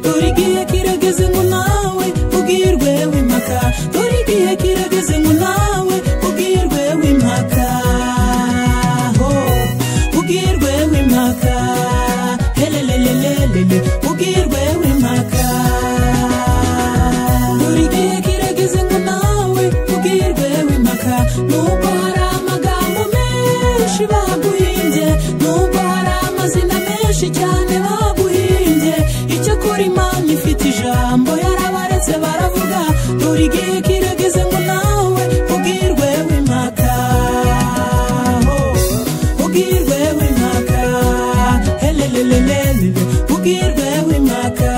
dore igihe kirageze ngo nawe ubwirwe w'impaka dore igihe kirageze ngo nawe ubwirwe w'impaka ho ubwirwe w'impaka helelelelelele ubwirwe w'impaka dore igihe kirageze ngo nawe ubwirwe w'impaka nubwo hari amagambo menshi baguhimbye nubwo hari amazina menshi cyane baguhimbye icyo kuri imana ifite ijambo yarabaretse baravuga dore igihe kirageze ngo nawe ubwirwe w'impaka ho ubwirwe w'impaka helelelelele ubwirwe w'impaka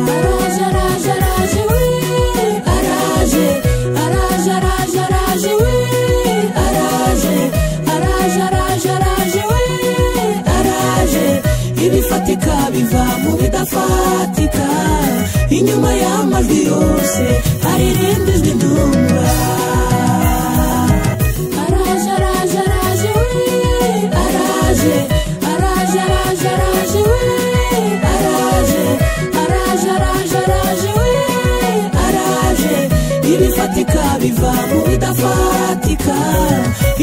araje araje araje we araje araje araje araje we araje araje araje araje we araje ibifatika biva mu bidafatika inyuma y'amajwi yose hari irindi jwi ndumva araje araje araje we araje araje araje araje we araje araje araje araje we araje ibifatika biva mu bidafatika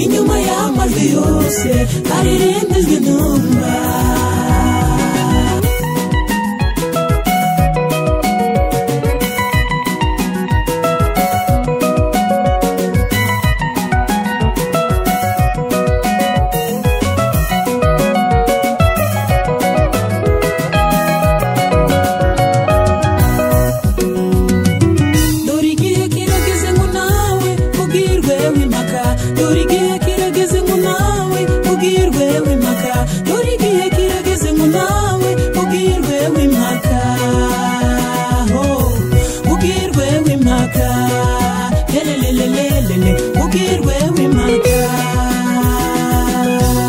inyuma y'amajwi yose hari irindi jwi numva dore igihe kirageze ngo nawe ubwirwe w'impaka dore igihe kirageze ngo nawe ubwirwe w'impaka dore igihe kirageze ngo nawe ubwirwe w'impaka ho ubwirwe w'impaka helelelelelele ubwirwe w'impaka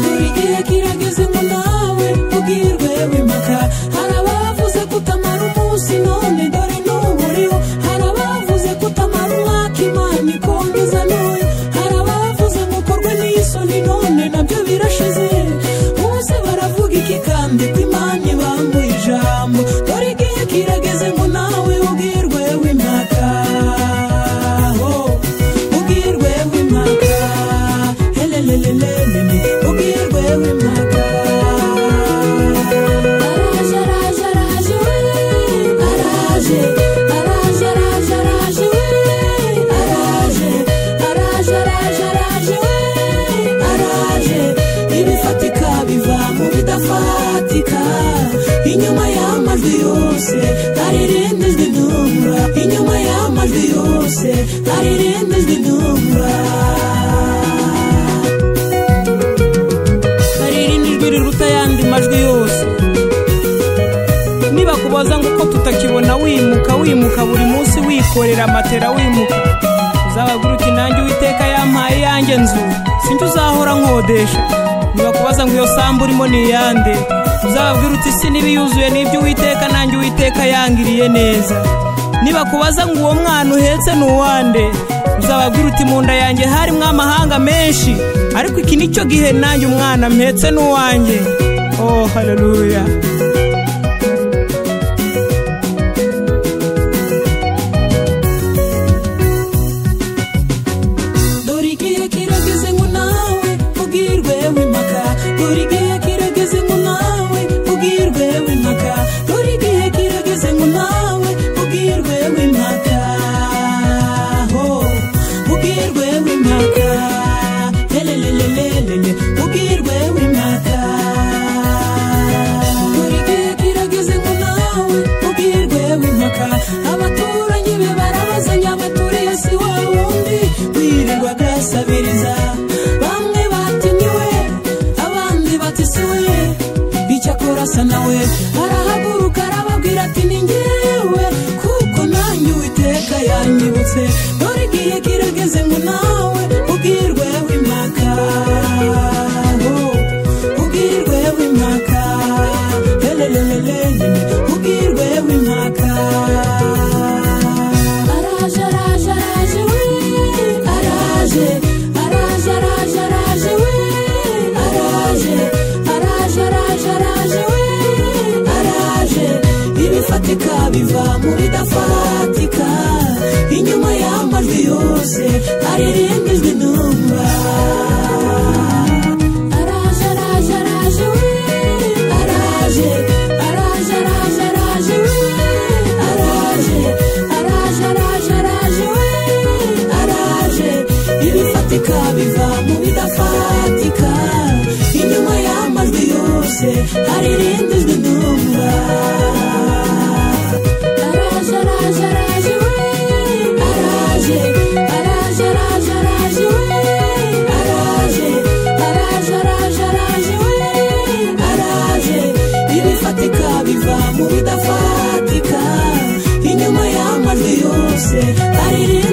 dore igihe kirageze ngo nawe ubwirwe w'impaka hari abavuze kutamara umunsi none dore n'uburiho hari abavuze kutamara umwaka imana ikomeza n'uyu hari abavuze ngo ukorwe n'isoni none nabyo birashize bose baravuga iki kandi ko imana ibambuye ijambo dore igihe kirageze ngo nawe ubwirwe w'impaka ho ubwirwe w'impaka helelelelelele ubwirwe w'impaka araje araje araje we araje araje araje araje we araje araje araje araje we araje ibifatika biva mu bidafatika inyuma y'amajwi yose hari irindi jwi numva inyuma y'amajwi yose hari irindi jwi numva hari irindi jwi riruta ayandi majwi yose nibakubaza ngo uko tutakibona wimuka wimuka buri munsi wikorera matera wimuka uzababwira uti nanjye uwiteka yampaye yanjye nzu sinjye uzahora nkodesha nibakubaza ngo iyo sambu urimo ni iyande uzababwira uti si n'ibiyuzuye n'ibyo uwiteka nanjye uwiteka yangiriye neza nibakubaza ngo uwo mwana uhetse ni uwande uzababwira uti mu nda yanjye harimo amahanga menshi ariko iki ni cyo gihe nanjye umwana mpetse ni uwanjye oh haleluya dore igihe kirageze ngo nawe ubwirwe w'impaka dore igihe kirageze ngo nawe ubwirwe w'impaka dore igihe kirageze ngo nawe ubwirwe w'impaka ho ubwirwe w'impaka helelelelelele ubwirwe w'impaka dore igihe kirageze ngo nawe ubwirwe w'impaka abaturanyi be barabazanya baturiye si wa wundi wirirwaga asabiriza bamwe batinyiwe abandi bati si we icyakora asa nawe arahaguruka arababwira ati ni njyewe kuko nanjye uwiteka yanyibutse dore igihe kirageze ngo nawe ubwirwe w'impaka ubwirwe w'impaka helelelelele ubwirwe w'impaka araje araje araje we araje araje araje araje we araje araje araje araje we araje bifatika biva mu bidafatika inyuma y'amajwi yose aririmba ijwi numva araje araje araje we araje araje araje araje we araje araje araje araje we araje ibifatika biva mu bidafatika inyuma y'amajwi yose haririnda ijwi numva araje araje araje we araje araje araje araje we araje araje araje araje we araje ibifatika biva mu bidafatika inyuma y'amajwi yose aririmba